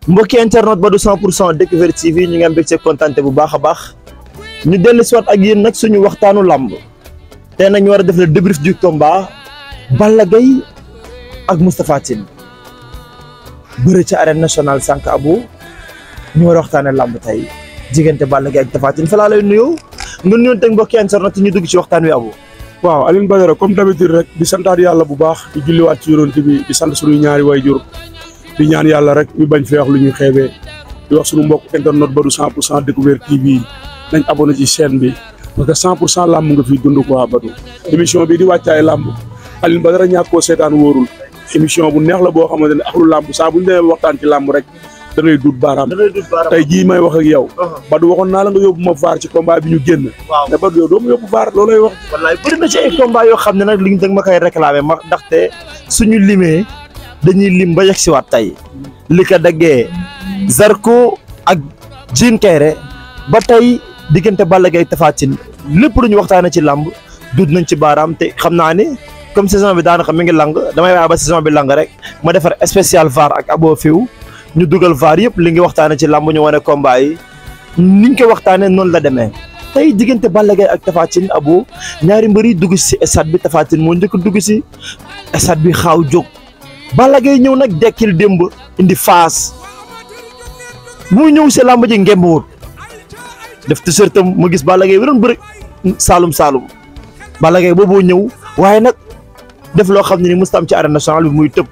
mbokki internet ba du 100 pour cent Découverte TV ñu ngi am mbégte kontaan bu baax a baax ñu dellu si waat ak yéen nag suñu waxtaanu làmb tey nag ñu war a def le débrief du combat Balla Gaye ak Moustapha Tine bëre ci arène nationale sànq abu ñu war a waxtaanee làmb tey diggante Balla Gaye ak Tapha Tine fa laa lay nuyoo nga nuyoon teg mbokki internet ñu dugg ci waxtaan wi abu waaw Alioune Badara comme d'habitude rek di santaat yàlla bu baax di julliwaat ci yonent bi di sant suñuy ñaari waajur di ñaan yàlla rek ñu bañ fee wax lu ñuy xeebee di wax suñu mbokk internet ba du 100 pour cent Découverte TV nañ abonné ci chaîne bi parce que 100 pour cent làmb nga fiy dund quoi Badou émission bi di wàccaay làmb Alioune Badara ñàkk koo seetaan wóorul émission bu neex la boo xamante ne axlu làmb saa bu ñu demee waxtaan ci làmb rek da ngay dut baaraam tey jii may wax ak yow Badou waxoon naa la nga yóbbu ma vaar ci combat bi ñu génn waaw mais Badou yow doo ma yóbbu vaar loolay wax wallaay bëri na ci ay combat yoo xam ne nag li ñu dëgg ma koy réclamé ma ndaxte suñu limee dañuy lim ba yegg si waat tey li ko daggee Zarko ak Jean Kayre ba tey diggante Balla Gaye Tapha Tine lépp lu ñu waxtaanee ci làmb dut nañ ci baaraam te xam naa ni comme saison bi daanaka mi ngi lang damay waaye ba saison bi lang rek ma defar spécial VAR ak abo fiw ñu dugal VAR yëpp li ngi waxtaanee ci làmb ñu wane combat yi niñ ko waxtaanee noonu la demee tey diggante Balla Gaye ak Tapha Tine abo ñaari mbër yi dugg si stade bi Tapha Tine moo njëkk dugg si stade bi xaaw jóg Balla Gaye ñëw nag dekkil démb indi faas muy ñëw si làmb ji ngemb wut def t-shirt am ma gis Balla Gaye bi doon bëri Saalum Saalum Balla Gaye booboo ñëw waaye nag def loo xam ne ni musta am ci arène nationale bi muy tëb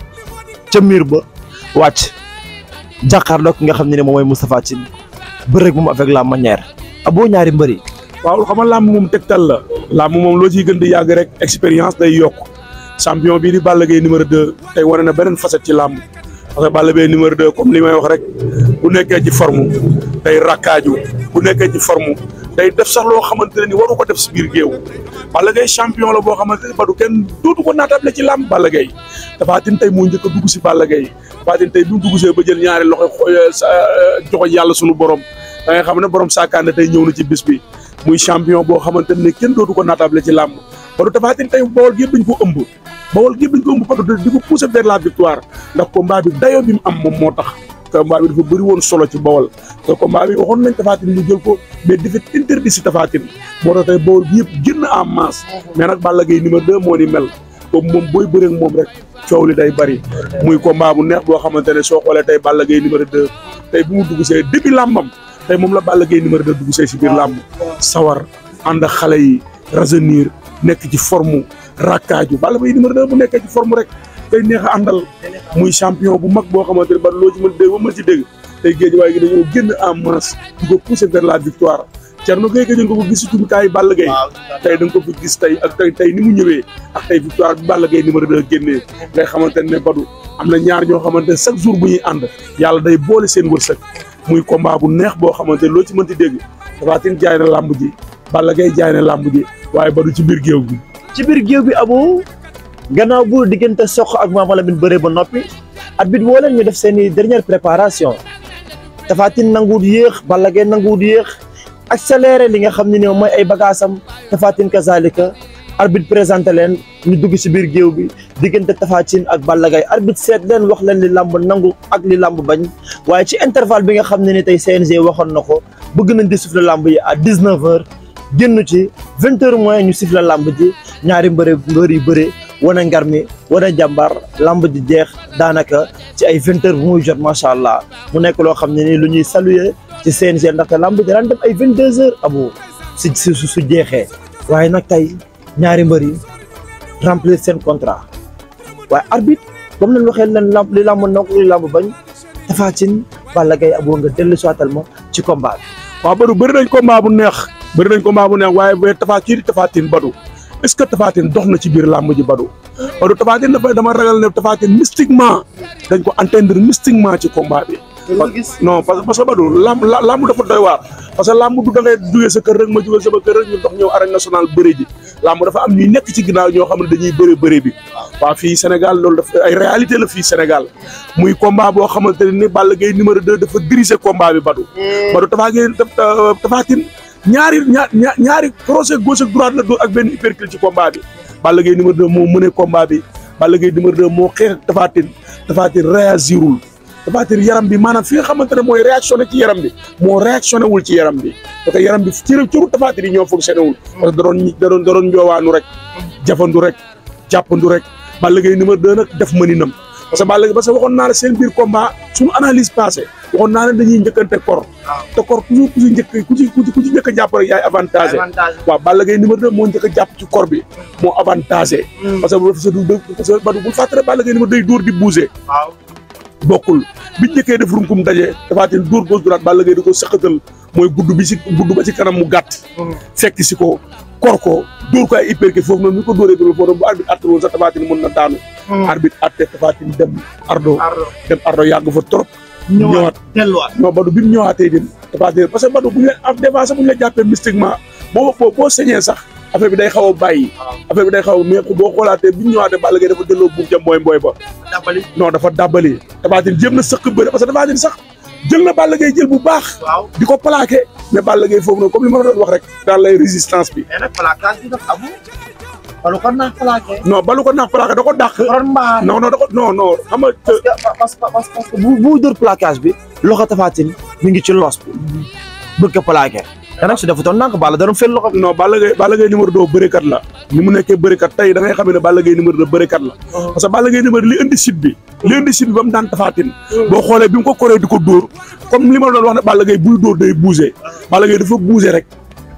ca miir ba wàcc jàkkaarloo ki nga xam ne ni moom mooy Moustapha Tine bëri rek moom avec la manière aboo ñaari mbëri waaw xam nga làmb moom tegtal la làmb moom loo ciy gën di yàgg rek expérience day yokk champion bii di Balla Gaye numéro 2 tey wane na beneen facette ci làmb parce que Balla Gaye numéro 2 comme li may wax rek bu nekkee ci forme day rakkaaju bu nekkee ci forme day def sax loo xamante ne ni waru ko def si biir géew Balla Gaye champion la boo xamante ne ba du kenn dootu ko naatable ci làmb Balla Gaye Tapha Tine tey moo njëkk a dugg si Balla Gaye Tapha Tine tey bi mu dugg see ba jël ñaari loxo sa joxo yàlla sunu borom da nga xam ne borom saakaane tey ñëw na ci bis bi muy champion boo xamante ne kenn dootu ko naatable ci làmb ba du Tapha Tine tey Bawol gi yëpp dañ ko ëmb Bawol gi yëpp dañ ko ëmb parce que di ko pousser vers la victoire ndax combat bi dayoo bi mu am moom moo tax combat bi dafa bëri woon solo ci Bawol te combat bi waxoon nañ Tapha Tine mu jël ko mais défaite interdit si Tapha Tine moo tax tey Bawol gi yëpp génn en masse mais nag Balla Gaye numéro 2 moo ni mel comme moom booy bëreeg moom rek coow li day bëri muy combat bu neex boo xamante ne soo xoolee tey Balla Gaye numéro 2 tey bu mu dugg see début làmbam tey moom la Balla Gaye numéro 2 dugg see si biir làmb sawar ànd ak xale yi rajeunir nekk ci forme rakkaaju Balla Gaye numéro 2 bu nekkee ci forme rek tey neex a àndal muy champion bu mag boo xamante ne ba loo ci mën dégg ba mën ci dégg tey géej waaye gi dañoo génn en masse di ko pousser vers la victoire Thierno Gueye gëj nga ko gis ci jumtukaayu Balla Gaye tey da nga ko fi gis tey ak tey tey ni mu ñëwee ak tey victoire bi Balla Gaye numéro 2 génnee ngay xamante ne Badou am na ñaar ñoo xamante ne chaque jour bu ñuy ànd yàlla day boole seen wërsëg muy combat bu neex boo xamante ne loo ci mënti dégg Tapha Tine jaay na làmb ji Balla Gaye jaay na làmb ji waaye Badou ci biir géew bi ci biir géew bi abo gannaaw bu diggante soq ak Mama Lamine bëree ba noppi at bit woo leen ñu def seen i dernière préparation Tapha Tine nanguwut yéex Balla Gaye nanguwut yéex accéléré li nga xam ne ni mooy ay bagaasam Tapha Tine kazalika arbitre présenté leen ñu dugg ci biir géew bi diggante Tapha Tine ak Balla Gaye arbitre seet leen wax leen li làmb nangu ak li làmb bañ waaye ci intervalle bi nga xam ne ni tey CNG waxoon na ko bëgg nañ di siffler làmb yi à 19 heures génn ci 20 heures moins ñu siffler làmb ji ñaari mbëre mbër yu bëre wane ngar mi wane jàmbaar lamb ji jeex daanaka ci ay vingt heures bu muy jot macha allah mu nekk loo xam ne ni lu ñuy saluer ci CNG ndaxte lamb ji daan dem ay vingt deux heures abu si su su jeexee waaye nag tey ñaari mbër yi remplir seen contrat waaye arbitre comme nañ waxee leen lamb li lamb nokk li lamb bañ Tapha Tine Balla Gaye abu nga dellu soital ma ci combat bi waaw Badou bëri nañ combat bu neex bëri nañ combat bu neex waaye ba Tapha kii di Tapha Tine Badou est-ce que Tapha Tine dox na ci biir làmb ji Badou Badou Tapha Tine dafa dama ragal ne Tapha Tine mystiquement dañ ko entendre mystiquement ci combat bi. non parce que parce que Badou làmb làmb dafa doy waar. parce que làmb du da ngay jugee sa kër rek ma jugee sama kër rek ñu dox ñëw arène nationale bëri ji làmb dafa am ñuy nekk ci ginnaaw ñoo xam ne dañuy bëri bëri bi. waaw fii Sénégal loolu dafa ay réalité la fii Sénégal muy combat boo xamante ne ni Balla Gaye numéro 2 dafa diriger combat bi Badou. Badou Tapha Gaye Tapha Tine ñaari ñaar ñaari crochet gauche ak droite la dóor ak benn uppercut ci combat bi Balla Gaye numéro 2 moo mëne combat bi Balla Gaye numéro 2 moo xeex ak Tapha Tine Tapha Tine réagirul Tapha Tine yaram bi maanaam fi nga xamante ne mooy réactionné ci yaram bi moo réactionné wul ci yaram bi parce que yaram bi cëru cëru Tapha Tine yi ñoo fonctionné wul parce que da doon da doon da doon njoowaanu rek jafandu rek jàppandu rek Balla Gaye numéro 2 nag def mëninam parce que Balla Gaye parce que waxoon naa la seen biir combat suñu analyse passé waxoon naa ne dañuy njëkkante kor te kor toujours ku ci njëkk ku ci ku ci ku ci njëkk a jàpp rek yaay avantagé waaw Balla Gaye numéro 2 moo njëkk a jàpp ci kor bi moo avantagé parce que bu du parce que badu bul fàttale Balla Gaye numéro day dóor di bouger waaw bokkul bi njëkkee def runkum daje Tapha Tine dóor gauche droite Balla Gaye di ko sëqatal mooy gudd bi si gudd ba ci kanam mu gàtt fekk si ko kor ko dóor ko ay hypercute foofu noonu ñu ko dóoree dóor foofu bu arbitre atte woon sax Tapha Tine mën na daanu arbitre atte Tapha Tine dem ardo dem ardo yàgg fa trop ñëwaat delluwaat non Badou bi mu ñëwaatee dem Tapha Tine parce que Badou bu ñu la des fois sax bu ñu la jàppee mystiquement boo boo boo sañee sax affaire bi day xaw a bàyyi affaire bi day xaw a mais boo xoolaatee bi ñu ñëwaatee Balla Gaye dafa delloo buum ca mbooy mbooy ba dabali non dafa dàbbali Tapha Tine jéem na sëq bëre parce que Tapha Tine sax jël na Balla Gaye jël bu baax waaw di ko plaqué mais Balla Gaye foofu noonu comme li ma la doon wax rek daal lay résistance bi mais nag plaquage bi daf amu wala kon naa plaqué non balu ko naax plaqué da ko dàq ron mbaar non non da ko non non xam nga parce que parce que parce que bu bu dóor plaquage bi loxo Tapha Tine mi ngi ci loos bi bëgg ko plaqué te nag su defutoon naa ko Balla da doon fel loxo bi non Balla Gaye Balla Gaye numéro 2 bërekat la ni mu nekkee bërekat tey da ngay xam ne Balla Gaye numéro 2 bërekat la parce que Balla Gaye numéro li indi site bi li indi site bi ba mu daan Tapha Tine boo xoolee bi mu ko koree di ko dóor comme li ma doon wax ne Balla Gaye buy dóor day bouger Balla Gaye dafa bouger rek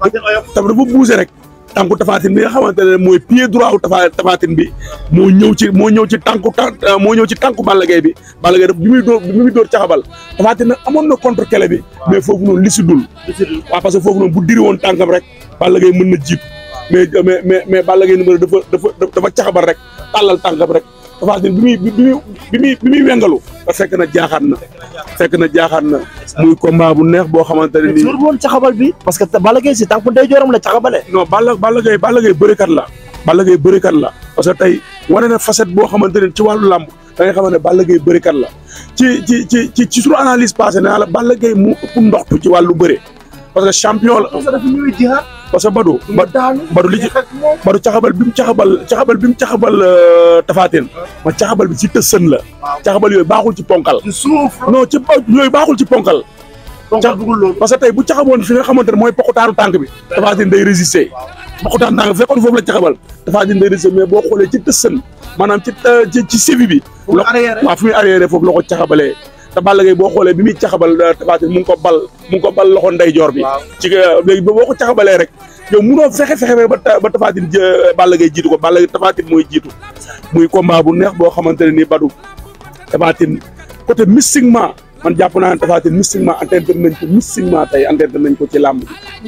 tam dafa bouger rek tànku Tapha Tine bi nga xamante ne mooy pied droit wu Tapha Tapha Tine bi moo ñëw ci moo ñëw ci tànku tànk moo ñëw ci tànku Balla Gaye bi Balla Gaye daf bi muy dóor bi muy dóor caxabal Tapha Tine nag amoon na contre kele bi mais foofu noonu li si dul waaw parce que foofu noonu bu diri woon tànkam rek Balla Gaye mën na jiitu mais mais mais mais Balla Gaye numéro dafa dafa dafa caxabal rek tàllal tànkam rek Tapha Tine bi muy bi muy bi muy bi muy wengalu ba fekk na jaaxaan na fekk na jaaxaan na muy combat bu neex boo xamante ne nii suur woon caxabal bi parce que Balla Gaye si tànku ndeyjooram la caxabale non Balla Balla Gaye Balla Gaye bërikat la Balla Gaye bërikat la parce que tey wane na facette boo xamante ne ci wàllu làmb da ngay xamante ne Balla Gaye bërikat la ci ci ci ci ci suñu analyse passé naa la Balla Gaye mu ëpp ndoxtu ci wàllu bëre parce que champion la parce que dafa ñëwee jihaat parce que Badou ba daanu Badou li ci Badou caxabal bi mu caxabal caxabal bi mu caxabal Tapha Tine ma caxabal bi ci tësën la caxabal yooyu baaxul ci ponkal ci suuf non ci yooyu baaxul ci ponkal donc dugul loolu parce que tey bu caxaboon fi nga xamante ne mooy poqutaaru tànk bi Tapha Tine day résister poqutaan tànk fekkoon foofu la caxabal Tapha Tine day résister mais boo xoolee ci tësën maanaam ci ci ci sévi bi mu arrière waaw fi muy arrière foofu la ko caxabalee te Balla Gaye boo xoolee bi muy caxabal Tapha Tine mu ngi ko bal mu ngi ko bal loxo ndeyjoor bi ci léegi boo ko caxabalee rek yow munoo fexe fexe ba ba Tapha Tine Balla Gaye jiitu ko Balla Gaye Tapha Tine mooy jiitu muy combat bu neex boo xamante ne nii Badou Tapha Tine côté mystiquement man jàpp naa ne Tapha Tine mystiquement atteindre nañ ko mystiquement tey atteindre nañ ko ci làmb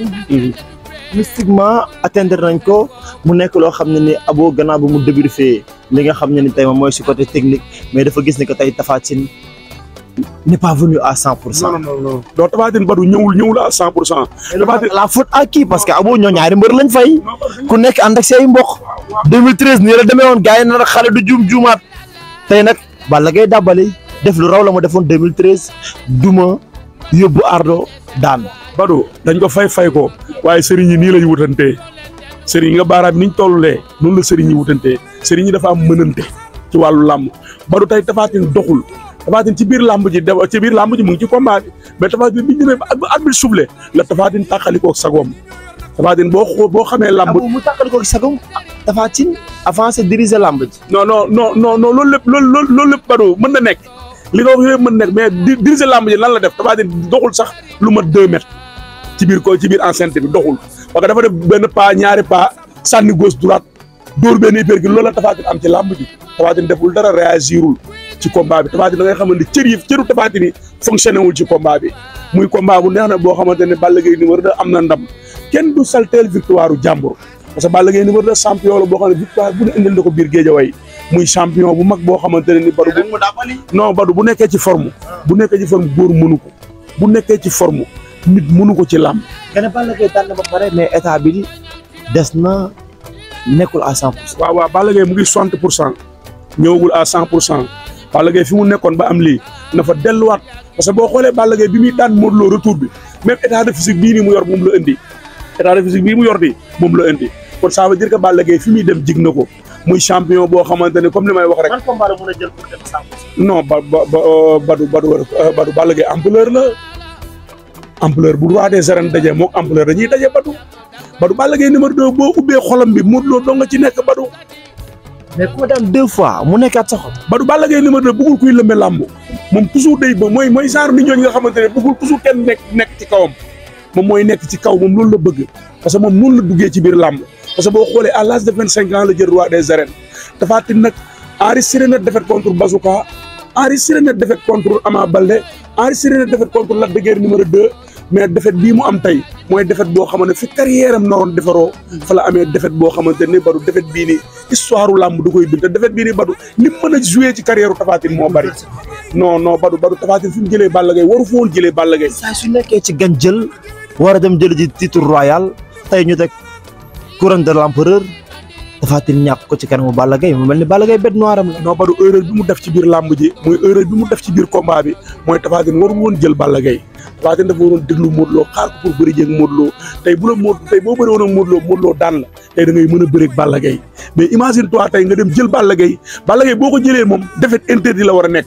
bi mystiquement atteindre nañ ko mu nekk loo xam ne ni abo gannaaw bu mu débriefé li nga xam ne ni tey moom mooy si côté technique mais dafa gis ne que tey Tapha Tine n'est pas venu à cent pour cent. non non non donc Tapha Tine Badou ñëwul ñëwul à cent pour cent. Tapha Tine la faute à qui parce que abo ñoo ñaari mbër lañ fay ku nekk ànd ak say mbokk 2013 nii la demee woon gars yi na nag xale du juum juumaat tey nag Balla Gaye dàbbali def lu raw la ma defoon 2013 duma yóbbu ardo daan Badou dañ ko fay fay ko waaye sëriñ yi nii lañu wutantee sëriñ yi nga baaraam niñ tollulee noonu la sëriñ yi wutantee sëriñ yi dafa am mënante ci wàllu làmb Badou tey Tapha Tine doxul Tapha Tine ci biir làmb ji de ci biir làmb ji mu ngi ci combat bi mais Tapha Tine bi ñu demee ba arbitre soufflé la Tapha Tine tàqalikoo sagoom Tapha Tine boo xoo boo xamee làmb abo mu tàqali ko sagam Tapha Tine avancé diriger làmb ji non non non non non loolu lépp loolu loolu loolu lépp Badou mën na nekk li nga wax yooyu mën na nekk mais di diriger làmb ji lan la def Tapha Tine doxul sax lu mat deux mètres ci biir ko ci biir enceinte bi doxul parce que dafa def benn pas ñaari pas sànni gauche droite dóor benn hyper gi loolu la Tapha Tine am ci làmb ji Tapha Tine deful dara réagirul ci combat bi Tapha Tine da ngay xamante ni cër yi cëru Tapha Tine yi fonctionné wul ci combat bi muy combat bu neex na boo xamante ne Balla Gaye numéro 2 am na ndam kenn du salteel victoire u jàmbur parce que Balla Gaye numéro 2 champion la boo xam ne victoire bu ne indil na ko biir Géejawaay muy champion bu mag boo xamante ne ni Badou bu mu dàbbali non Badou bu nekkee ci forme bu nekkee ci forme góor mënu ko bu nekkee ci forme nit mënu ko ci làmb nga ne Balla Gaye daan na ba pare mais état bi des na nekkul à cent pour cent waaw waaw Balla Gaye mu ngi soixante pour cent ñëwagul à cent pour cent Balla Gaye fi mu nekkoon ba am lii na fa delluwaat parce que boo xoolee Balla Gaye bi muy daan Modou Lo retour bi même état de physique bii nii mu yor moom la indi état de physique bii mu yor di moom la indi kon ça veut dire que Balla Gaye fi muy dem jig na ko muy champion boo xamante ne comme li may wax rek man combat la mën a jël pour dem sàmm. non ba ba ba Badou Badou Badou Balla Gaye ampleur la ampleur bu roi des arènes daje moog ampleur dañuy daje Badou Badou Balla Gaye numéro 2 boo ubbee xolam bi Modou Lo doo nga ci nekk Badou mais ku daan deux fois mu nekkaat sa xol. Badou Balla Gaye numéro 2 bëggul kuy lëmbe làmb moom toujours day ba mooy mooy genre nit ñooñu nga xamante ne bëggul toujours kenn nekk nekk ci kawam moom mooy nekk ci kaw moom loolu la bëgg parce que moom noonu la duggee ci biir làmb parce que boo xoolee à l'âge de vingt cinq ans la jël roi des arènes Tapha Tine nag enregistré na défaite contre Bazooka enregistré na défaite contre Ama Baldé enregistré na défaite contre Lac de Guiers numéro 2 mais défaite bii mu am tey mooy défaite boo xamante ne fi carrière am naroon defaroo fa la amee défaite boo xamante ne Badou défaite bii nii histoire u làmb du koy bind te défaite bii nii Badou li mu mën a joué ci carrière u Tapha Tine moo bari non non Badou Badou Tapha Tine fi mu jëlee Balla Gaye waru fa woon jëlee Balla Gaye saa su nekkee ci gan jël war a dem jël ji titre royal tey ñu teg couronne de l'empereur Tapha Tine ñàkk ko ci kanamu Balla Gaye mu mel ni Balla Gaye bête noire am la. non Badou erreur bi mu def ci biir làmb ji mooy erreur bi mu def ci biir combat bi mooy Tapha Tine warul woon jël Balla Gaye Tapha Tine dafa waroon déglu Modou Lo xaar ko pour bëri jéeg Modou Lo tey bu la Modou tey boo bëri woon ak Modou Lo Modou Lo daan la tey da ngay mën a bëreeg Balla Gaye mais imagine toi tey nga dem jël Balla Gaye Balla Gaye boo ko jëlee moom défaite interdit la war a nekk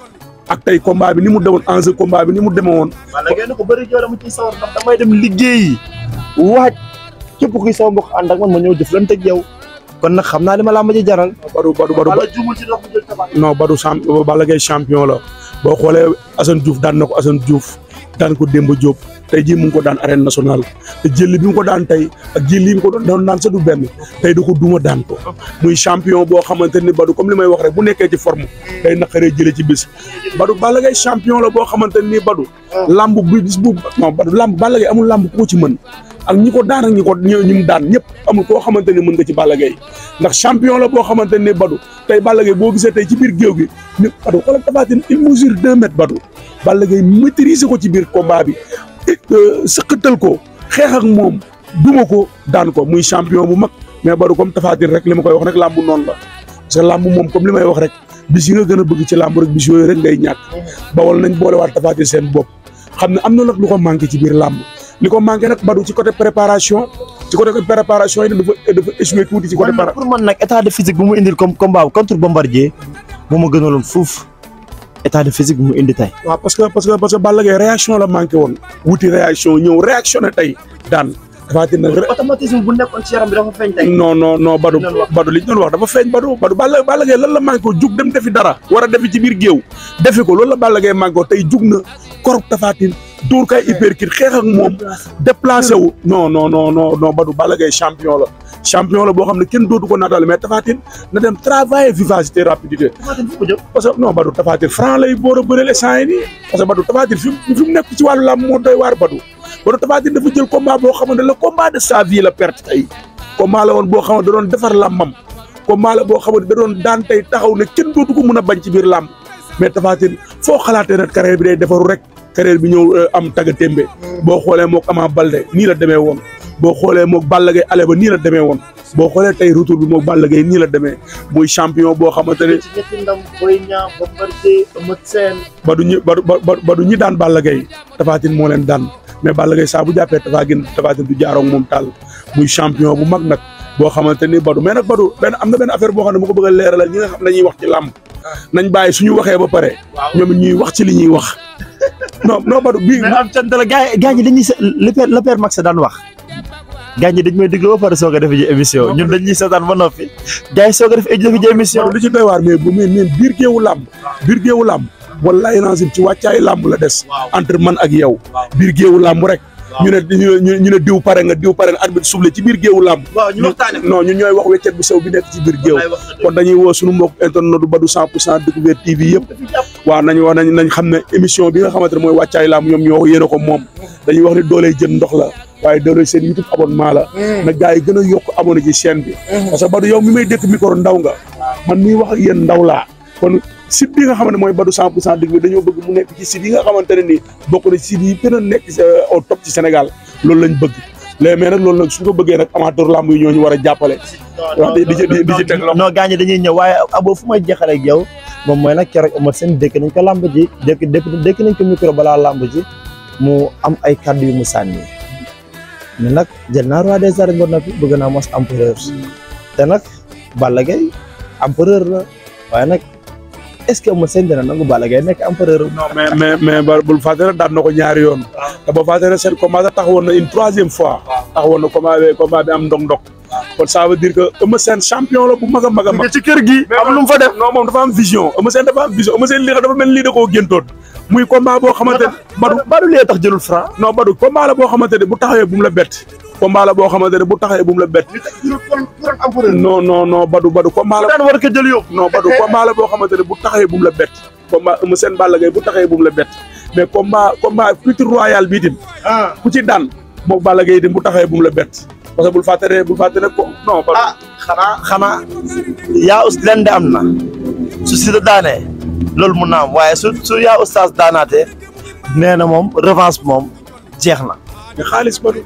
ak tey combat bi ni mu demoon enjeu combat bi ni mu demee woon Balla Gaye na ko bëri joole mu ciy sawar ndax damay dem liggéeyi waaj képp kuy sama mbokk ànd ak man ma ñëw jëflante ak yow kon nag xam naa li ma laa ma ji jaral. Badou Badou Badou Balla juumul ci dox mu jël Tapha Tine. non Badou champ Balla Gaye champion la boo xoolee Assane Diouf daan na ko Assane Diouf daan ko Demba Diop tey jii mu ngi ko daan arène nationale te jël bi mu ko daan tey ak jël yi mu ko doon daan sa du benn tey du ko duma daan ko muy champion boo xamante ni Badou comme li may wax rek bu nekkee ci forme day naqaree jëlee ci bis Badou Balla Gaye champion la boo xamante ni Badou lamb bu bis bu non Badou lamb Balla Gaye amul lamb ku ko ci mën ak ñi ko daan ak ñi ko ñi mu daan ñëpp amul koo xamante ni mën nga ci Balla Gaye ndax champion la boo xamante ni Badou tey Balla Gaye boo gisee tey ci biir géew gi ni Badou xoolal Tapha Tine il mesure deux mètres Badou Balla Gaye maîtriser ko ci biir combat bi sëqatal ko xeex ak moom duma ko daan ko muy champion bu mag mais Badou comme Tapha Tine rek li ma koy wax rek làmb noonu la parce que làmb moom comme li may wax rek bis yi nga gën a bëgg ci làmb rek bis yooyu rek ngay ñàkk bawal nañ boole waat Tapha Tine seen bopp xam ne am na nag lu ko manqué ci biir làmb li ko manqué nag Badou ci côté préparation ci côté préparation yi dafa dafa échoué tuuti ci côté. man pour man nag état de physique bu mu indil comme combat contre Bombardier moo ma gënaloon fuuf état de physique bu mu indi tey. waaw parce que parce que parce que Balla Gaye réaction la manqué woon wuti réaction ñëw réactionné tey daan Tapha Tine nag. automatisme bu nekkoon ci yaram bi dafa feeñ tey. non non non Badou Badou li ñu doon wax dafa feeñ Badou Badou Balla Balla Gaye lan la manqué ko jug dem defi dara war a defi ci biir géew defi ko loolu la Balla Gaye manqué ko tey jug na korop Tapha Tine dóor kay hyperkit xeex ak moom déplacé wu non non non non non Badou Balla Gaye champion la champion la boo xam ne kenn dootu ko naataale mais Tapha Tine na dem travailler vivacité rapidité parce que non Badou Tapha Tine franc lay boor a bëreel sant yi nii parce que Badou Tapha Tine fi mu fi mu nekk ci wàllu làmb moo doy waar Badou Badou Tapha Tine dafa jël combat boo xamante le combat de sa vie la perte tey combat la woon boo xamante da doon defar làmbam combat la boo xamante da doon daan tey taxaw ne kenn dootu ko mën a bañ ci biir làmb mais Tapha Tine foo xalaatee nag carrière bi day defaru rek carrière bi ñëw am tagga témbe boo xoolee mook Ama Baldé nii la demee woon boo xoolee mook Balla Gaye ale ba nii la demee woon boo xoolee tey retour bi mook Balla Gaye nii la demee muy champion boo xamante ne ci ñetti ndam Boy Niang Bombardier Eumeu Sène Badou ñi Badou Badou ñi daan Balla Gaye Tapha Tine moo leen daan mais Balla Gaye saa bu jàppee Tapha Tine Tapha Tine du jaaroog moom taal muy champion bu mag nag boo xamante ni Badou mais nag Badou benn am na benn affaire boo xam ne mu ko bëgg a leeralal ñi nga xam ne dañuy wax ci làmb nañ bàyyi suñu waxee ba pare ñoom it ñuy wax ci li ñuy wax non non Badou bii mais am cant la gars yi gars yi dañuy le père le père Max daan wax gars yi dañ may déglu ba pare soog a def ji émission ñun dañuy seetaan ba noppi gars yi soog a def def ji émission Badou li ci doy waar mais bu mais mais biir géewu làmb biir géewu làmb wallaay lancim ci wàccaay làmb la des entre man ak yow biir géewu làmb rek ñu ne ñu ñu ne diw pare nga diw pare nga arbitre soufflé ci biir géewu làmb waaw ñu waxtaane non ñun ñooy wax weccet bu sew bi nekk ci biir géew kon dañuy woo suñu mbokk internet du Badou 100 pour cent découverte TV yëpp waaw nañ wax nañ nañ xam ne émission bi nga xamante ne mooy wàccaay làmb ñoom ñoo yéene ko moom dañuy wax ni dooley jën ndox la waaye dooley seen YouTube abonnement la na gars yi gën a yokk abonné ci chaîne bi parce que Badou yow mi may dékk micro ndaw nga man miy wax ak yéen ndaw laa kon site bi nga xam ne mooy Badou 100 pour cent dëgg bi dañoo bëgg mu nekk ci site yi nga xamante ne nii bokk na site yi gën a nekk au top ci Sénégal loolu lañ bëgg léegi mais nag loolu nag suñ ko bëggee nag amateur lamb yi ñoo ñu war a jàppale. wax di ci di ci teg loxo. non gaañ dañuy ñëw waaye abo fu may jeexalee ak yow moom mooy nag keroog Eumeu Sène dékk nañ ko lamb ji dékk dékk nañ ko micro balaa lamb ji mu am ay kàddu yu mu sànni mais nag jël naa roi des arènes ba noppi bëgg naa mos empereur te nag Balla Gaye empereur la waaye nag est-ce que Eumeu Sène dina nangu Balla Gaye nekk empereur non mais mais mais ba bul fàtte ne daan na ko ñaari yoon. te boo fàtte ne seen combat sax taxawoon na une troisième fois. taxawoon na combat bi combat bi am ndong-ndong. kon ça veut dire que Eumeu Sène champion la bu mag a mag a mag. ci kër gi am lu mu fa def non moom dafa am vision Eumeu Sène dafa am vision Eumeu Sène lii dafa mel ni lii da koo géntoon. muy combat boo xamante ne Badou Badou lee tax jëlul franc non Badou combat la boo xamante ne bu taxawee bu mu la bett. combat la boo xamante ne bu taxawee bu mu la bett. non non non Badou Badou combat la. daan war ko jël yóbbu non Badou combat la boo xamante ne bu taxawee bu mu la bett. combat Eumeu Sène Balla Gaye bu taxawee bu mu la bett mais combat combat futur royal bii tim ah ku ci daan moom Balla Gaye tim bu taxawee bu mu la bett parce que bul fàtte ne bul fàtte ne ko non. Badou ah xanaa xanaa yaa us leen de am na su si da daanee loolu mun na am waaye su su yaa ustaas daanaatee nee na moom revanche moom jeex na mais xaalis Badou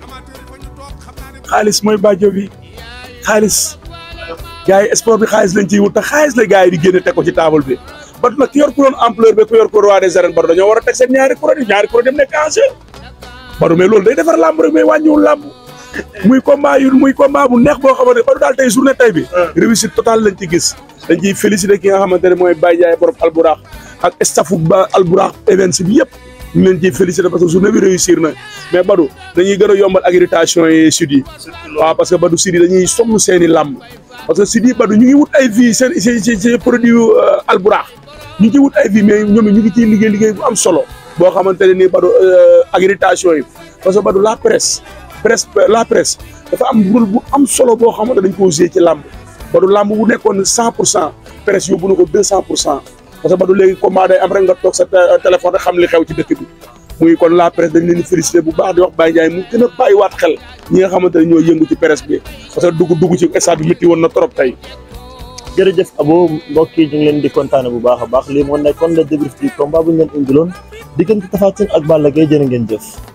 xaalis mooy bàjjo bi xaalis gars yi sport bi xaalis lañ ciy wut te xaalis la gars yi di génne teg ko ci table bi Badou nag ki yor couronne ampleur bi ku yor ko roi des arènes Badou dañoo war a teg seen ñaari couronne yi ñaari couronne dem nekk en jeu Badou mais loolu day defar làmb rek mais wàññiwul làmb muy combat yu muy combat bu neex boo xamante ne Badou daal tey journée tey bi réussite totale lañ ci gis dañ ciy féliciter ki nga xamante ne mooy Baye Ndiaye borom alburax ak staffu ba alburax events bi yëpp ñu ngi leen ciy féliciter parce que journée bi réussir na mais Badou dañuy gën a yombal accréditation yi sud yi waaw parce que Badou sud yi dañuy sonn seeni làmb parce que sud yi Badou ñu ngi wut ay vie seen seen seen produit alburax ñu ngi ciy wut ay vie mais ñoom ñu ngi ciy liggéey liggéey bu am solo boo xamante ne nii Badou accréditation yi parce que Badou la presse presse la presse dafa am rôle bu am solo boo xamante dañ koo joué ci làmb Badou làmb bu nekkoon cent pour cent presse yóbbu na ko deux cent pour cent parce que Badou léegi combat day am rek nga toog sa téléphone rek xam li xew ci dëkk bi muy kon la presse dañ leen di félicité bu baax di wax Baye Ndiaye mu gën a bàyyiwaat xel ñi nga xamante ne ñoo yëngu ci presse bi parce que dugg dugg ci stade bi métti woon na trop tey jërëjëf Abo mbokk yi ñu ngi leen di kontaane bu baax a baax lii moo nekkoon le débrief du combat bu ñu leen indiloon diggante Tapha Tine ak Balla Gaye jërë ngeen jëf